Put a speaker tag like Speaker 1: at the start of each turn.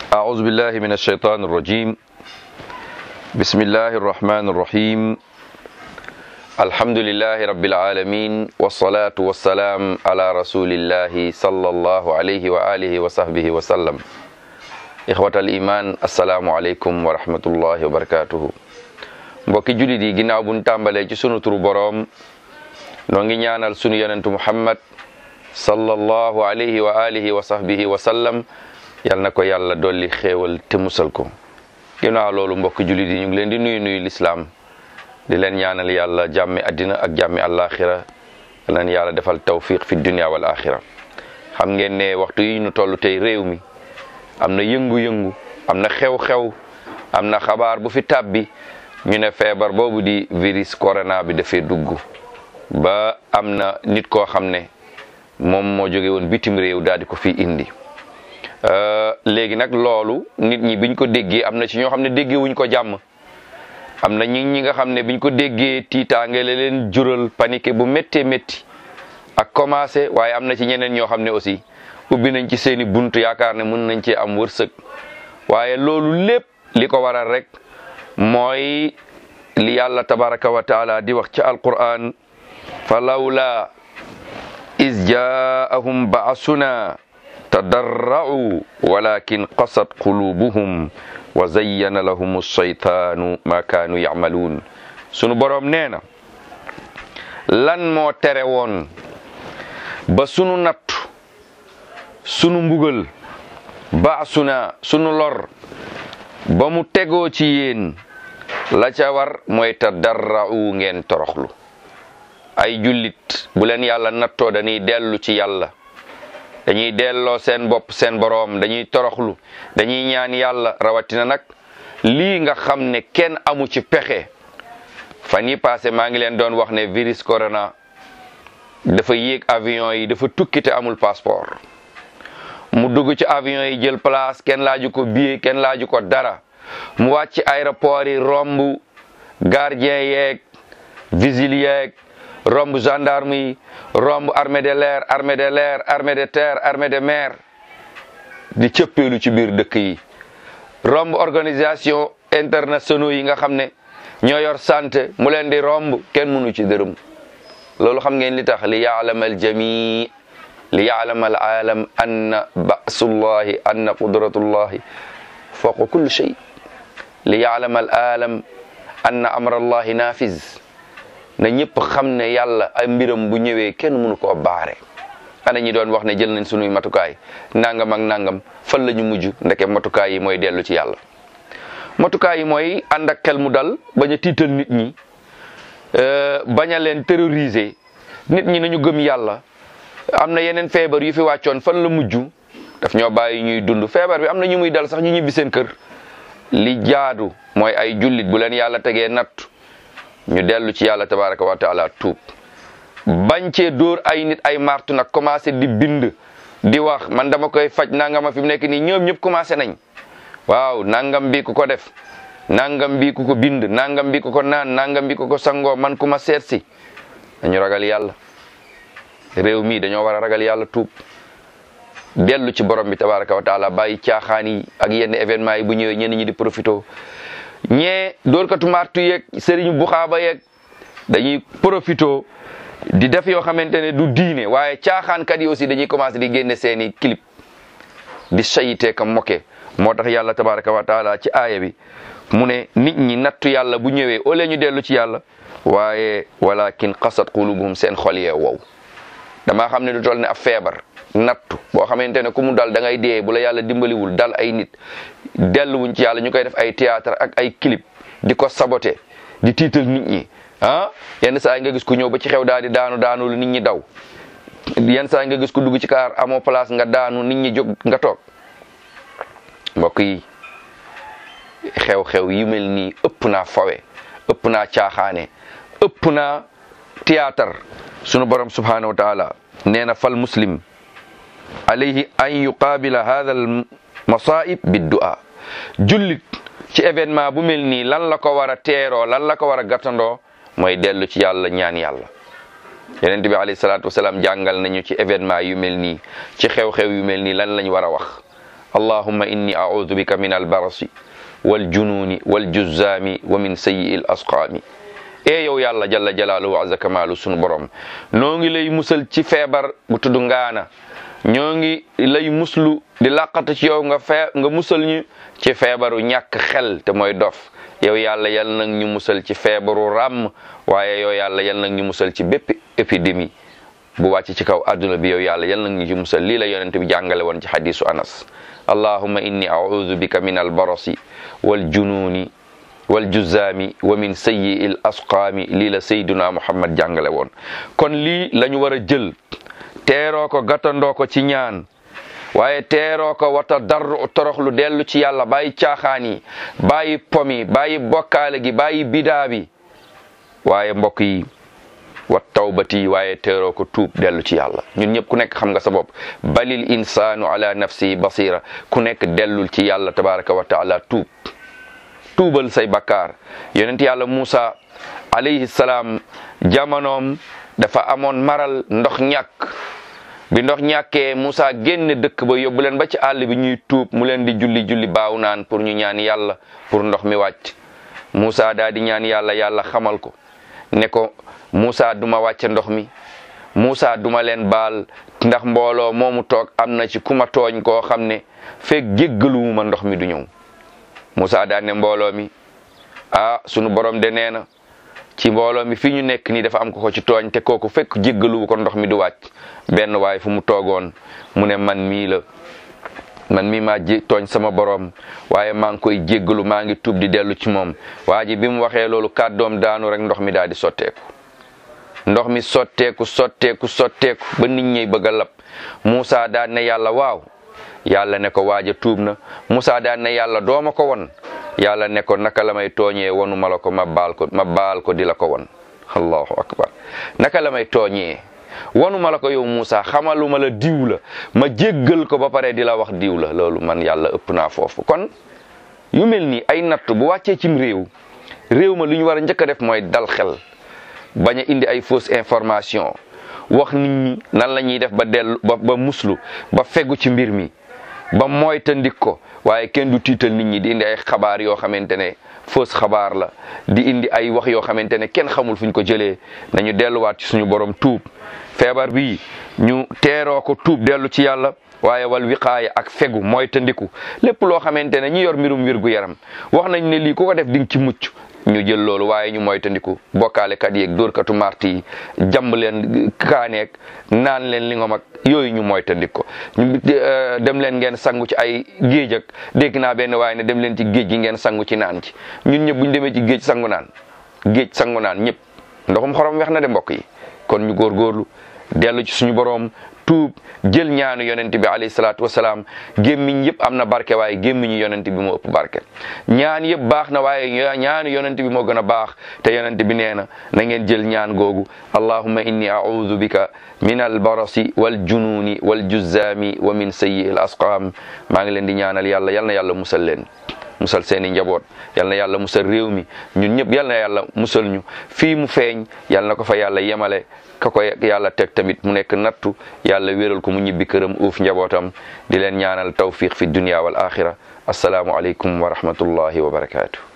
Speaker 1: أعوذ بالله من الشيطان الرجيم بسم الله الرحمن الرحيم الحمد لله رب العالمين والصلاة والسلام على رسول الله صلى الله عليه وآله وصحبه وسلم إخوة الإيمان السلام عليكم ورحمة الله وبركاته mbokki jullit yi ginnaaw buñ tàmbalee ci sunu turu boroom noo ngi ñaanal sunu yonentu muhammad sallallahu alayhi wa alihi wa sahbihi wa sallam yal na ko yàlla dolli xéewal te musal ko ginnaaw loolu mbokki jullit yi ñu ngi leen di nuyu nuyu lislaam di leen ñaanal yàlla jàmmi addina ak jàmmi àllaaxira yal leen yàlla defal tawfiq fi dunia wal axira xam ngeen ne waxtu yi ñu toll tey réew mi am na yëngu-yëngu am na xew-xew am na xabaar bu fi tàbbi ñu ne feebar boobu di virus corona bi dafee dugg ba am na nit koo xam ne moom moo jóge woon bitim réew daal di ko fi indi léegi nag loolu nit ñi biñ ko déggee am na ci ñoo xam ne déggee wuñ ko jàmm am na ñi ñi nga xam ne biñ ko déggee tiitaange la leen jural panique bu méttee métti ak commencé waaye am na ci ñeneen ñoo xam ne aussi ubbi nañ ci seeni bunt yaakaar ne mën nañ cee am wërsëg waaye loolu lépp li ko waral rek mooy li yàlla tabaraka wa taala di wax ci alquran fa lawla is jaahum baasuna tadarra'u walakin qasat qulubuhum wa zayyana lahum alshaytaanu ma kaanu yacmaluun sunu boroom nee na lan moo tere woon ba sunu nattu sunu mbugal baasuna sunu lor ba mu tegoo ci yéen la ca war mooy tadarra'u ngeen toroxlu ay jullit bu leen yàlla nattoo dañuy dellu ci yàlla dañuy delloo seen bopp seen boroom dañuy toroxlu dañuy ñaan yàlla rawatina nag lii nga xam ne kenn amu ci pexe fan yi passé maa ngi leen doon wax ne virus corona dafa yéeg avion yi dafa tukki te amul passeport mu dugg ci avion yi jël place kenn laaju ko billet kenn laaju ko dara mu wàcc aéroport yi romb gardien yeeg vigile yeeg romb gendarme yi romb armée de l'air armée de l'air armée de terre armée de mer di cëppeelu ci biir dëkk yi romb organisation internationaux yi nga xam ne ñoo yor santé mu leen di romb kenn mënu ci dërëm loolu xam ngeen li tax li yaalama al jami li yaalama al aalam anna basullahi anna qudratullahi fawqa kulli shay li yaalama al aalam anna amrallahi nafiz na ñëpp xam ne yàlla ay mbiram bu ñëwee kenn mënu koo baare ana ñi doon wax ne jël nañ sunuy matukaay nangam ak nangam fan la ñu mujj ndeke matukaay yi mooy dellu ci yàlla matukaay yi mooy ànd ak xel mu dal bañ a tiital nit ñi bañ a leen terroriser nit ñi nañu gëm yàlla am na yeneen feebar yu fi wàccoon fan la mujj daf ñoo bàyyi ñuy dund feebar bi am na ñu muy dal sax ñu ñibbi seen kër li jaadu mooy ay jullit bu leen yàlla tegee natt ñu dellu ci yàlla tabaraka wa taala tuub bañ cee dóor ay nit ay martu nag commencé di bind di wax man dama koy faj nangama fi mu nekk nii ñoom ñëpp commencé nañ waaw nangam bi ku ko def nangam bi ku ko bind nangam bi ku ko naan nangam bi ku ko sangoo man ku ma seet si dañu ragal yàlla réew mi dañoo war a ragal yàlla tuub dellu ci borom bi tabaraka wa taala bàyyi caaxaan yi ak yenn événement yi bu ñëwee ñenn ñi di profito ñee dóorkatu martu yeeg sëriñu buxaaba yeeg dañuy profito di def yoo xamante ne du diine waaye caaxaankat yi aussi dañuy commencé di génne seeni clip di sayite ka moke moo tax yàlla tabaraka wa taala ci aaya bi mu ne nit ñi nattu yàlla bu ñëwee au lieu ñu dellu ci yàlla waaye walakin qasat qulubuhum seen xol yee wow damaa xam ne du toll ne ab feebar nattu boo xamante ne ku mu dal da ngay dee bu la yàlla dimbaliwul dal ay nit delluwuñ ci yàlla ñu koy def ay théâtre ak ay clip di ko saboté di tiital nit ñi ah yenn saa yi nga gis ku ñëw ba ci xew daal di daanu daanu lu nit ñi daw yenn saa yi nga gis ku dugg ci kaar amoo place nga daanu nit ñi jóg nga toog mbokk yi xew-xew yu mel nii ëpp naa fawe ëpp naa caaxaane ëpp naa théâtre sunu borom subhanahu wa taala nee na fal muslim alayhi an yuqaabila hadha al masaib biddu'a jullit ci événement bu mel nii lan la ko war a teeroo lan la ko war a gàttandoo mooy dellu ci yàlla ñaan yàlla yonent bi alayhi salaatu wasalaam jàngal nañu ci événement yu mel nii ci xew-xew yu mel nii lan lañ war a wax allahumma inni a'udhu bika min albarasi wal jununi wal juzzaami wa min sayyi al asqaami e yow yàlla jalla jalaaluhu wa azza kamaalu sunu borom noo ngi lay musal ci feebar bu tudd ngaana ñoo ngi lay muslu di làqatu ci yow nga fee nga musal ñu ci feebaru ñàkk xel te mooy dof yow yàlla yal nag ñu musal ci feebaru ràmm waaye yow yàlla yal nag ñu musal ci bépp épidémie bu wàcc ci kaw adduna bi yow yàlla yal nag ñu ci musal lii la yonent bi jàngale woon ci hadisu anas allahumma inni a'udhu bika min albarasi wal jununi wal juzaami wa min sayyi il asqaami lii la sayduna muhammad jàngale woon kon lii la ñu war a jël teeroo ko gàttandoo ko ci ñaan waaye teeroo ko wata darru toroxlu dellu ci yàlla bàyyi caaxaan yi bàyyi pomi bàyyi bokkaale gi bàyyi bidaa bi waaye mbokk yi wat tawbati waaye teeroo ko tuub dellu ci yàlla ñun ñëpp ku nekk xam nga sa bopp balil insaanu ala nafsihi basira ku nekk dellul ci yàlla tabaraka wa taala tuub tuubal say bakkaar yonent yàlla Muusa alayhi salaam jamonoom dafa amoon maral ndox ñàkk bi ndox ñàkkee Muusa génne dëkk ba yóbbu leen ba ci àll bi ñuy tuub mu leen di julli julli baaw naan pour ñu ñaan yàlla pour ndox mi wàcc Muusa daal di ñaan yàlla yàlla xamal ko ne ko Muusa duma wàcce ndox mi Muusa duma leen baal ndax mbooloo moomu toog am na ci ku ma tooñ koo xam ne fekk jéggaluwuma ndox mi du ñëw Muusa daan ne mbooloo mi ah sunu borom de nee na ci mbooloo mi fi ñu nekk nii dafa am ko ko ci tooñ te kooku fekk jéggaluwu ko ndox mi du wàcc benn waay fu mu toogoon mu ne man mii la man mii maa jé tooñ sama borom waaye maa ngi koy jéggalu maa ngi tuub di dellu ci moom waa ji bi mu waxee loolu kàddoom daanu rek ndox mi daal di sotteeku ndox mi sotteeku sotteeku sotteeku ba nit ñi bëgg a lab Muusa daan ne yàlla waaw yàlla ne ko waaja tuub na Muusa daan ne yàlla dooma ko won yàlla ne ko naka la may tooñee wonu ma la ko ma baal ko ma baal ko di la ko won allahu akbar naka la may tooñee wonu ma la ko yow Muusa xamaluma la diw la ma jéggal ko ba pare di la wax diw la loolu man yàlla ëpp naa foofu kon yu mel ni ay natt bu wàccee cim réew réew ma lu ñu war a njëkk a def mooy dal xel bañ a indi ay fausse information wax nit ñi nan la ñuy def ba dellu ba ba muslu ba fegu ci mbir mi ba moytandik ko waaye kenn du tiital nit ñi di indi ay xabaar yoo xamante ne fausse xabaar la di indi ay wax yoo xamante ne kenn xamul fu ñu ko jëlee nañu delluwaat ci suñu borom tuub feebar bi ñu teeroo ko tuub dellu ci yàlla waaye wal wiqaaya ak fegu moytandiku lépp loo xamante ne ñi yor mbirum wér gu yaram wax nañ ne lii ku ko def di nga ci mucc ñu jël loolu waaye ñu moytandiku bokkaalekat yeeg dóorkatu marti yi jàmb leen kaaneeg naan leen li nga mag yooyu ñu moytandik ko ñu dem leen ngeen sangu ci ay géej ak dégg naa benn waaye ne dem leen ci géej gi ngeen sangu ci naan ci ñun ñëpp bu ñu demee ci géej sangu naan géej sangu naan ñëpp ndoxum xorom wex na de mbokk yi kon ñu góorgóorlu dellu ci suñu boroom tuub jël ñaanu yonent bi alayhi salaatu wasalaam gémmiñ yëpp am na barke waaye gémmiñu yonent bi moo ëpp barke ñaan yëpp baax na waaye ñaanu yonent bi moo gën a baax te yonent bi nee na na ngeen jël ñaan googu allahumma inni a'udhu bika min albarasi wal jununi wal juzzaami wa min sayyi al asqaam maa ngi leen di ñaanal yàlla yal na yàlla musal leen musal seeni njaboot yal na yàlla musal réew mi ñun ñëpp yal na yàlla musal ñu fii mu feeñ yal na ko fa yàlla yemale ka ko yàlla teg tamit mu nekk nattu yàlla wéral ko mu ñibbi këram uuf njabootam di leen ñaanal tawfiq fi dunya wal axira asalaamu aleykum wa rahmatullahi wa barakaatu